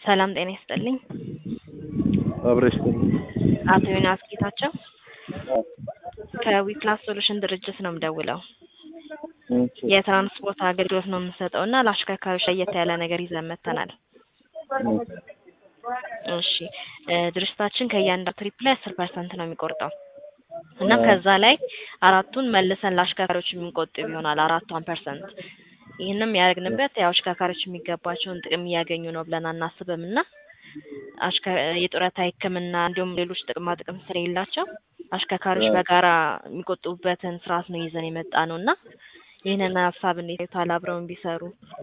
ሰላም ጤና ይስጥልኝ። አብረሽ አቶ ዮናስ ጌታቸው ከዊክላስ ሶሉሽን ድርጅት ነው የምደውለው። የትራንስፖርት አገልግሎት ነው የምንሰጠው እና ለአሽከርካሪዎች ለየት ያለ ነገር ይዘን መጥተናል። እሺ እ ድርጅታችን ከእያንዳንዱ ትሪፕ ላይ አስር ፐርሰንት ነው የሚቆርጠው እና ከዛ ላይ አራቱን መልሰን ለአሽከርካሪዎች የምንቆጥብ ይሆናል አራቷን ፐርሰንት። ይህንም ያደረግንበት ያው አሽከርካሪዎች የሚገባቸውን ጥቅም እያገኙ ነው ብለን አናስብም እና አሽከ የጡረታ ሕክምና እንዲሁም ሌሎች ጥቅማ ጥቅም ስለሌላቸው አሽከርካሪዎች በጋራ የሚቆጥቡበትን ስርዓት ነው ይዘን የመጣ ነው እና ይህንን ሀሳብ እንዴት ያዩታል? አብረውን ቢሰሩ።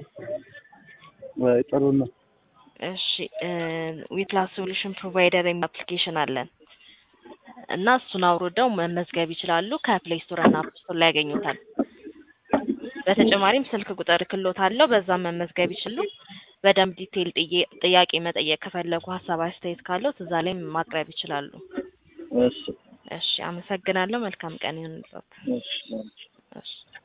ወይ ጥሩ ነው። እሺ ዊፕላስ ሶሉሽን ፕሮቫይደር የሚል አፕሊኬሽን አለን እና እሱን አውርደው መመዝገብ ይችላሉ። ከፕሌይ ስቶር እና አፕ ስቶር ላይ ያገኙታል። በተጨማሪም ስልክ ቁጥር ክሎት አለው፣ በዛም መመዝገብ ይችሉ። በደንብ ዲቴይል ጥዬ- ጥያቄ መጠየቅ ከፈለጉ ሀሳብ አስተያየት ካለው እዛ ላይም ማቅረብ ይችላሉ። እሺ እሺ አመሰግናለሁ። መልካም ቀን ይሁንልዎት። እሺ እሺ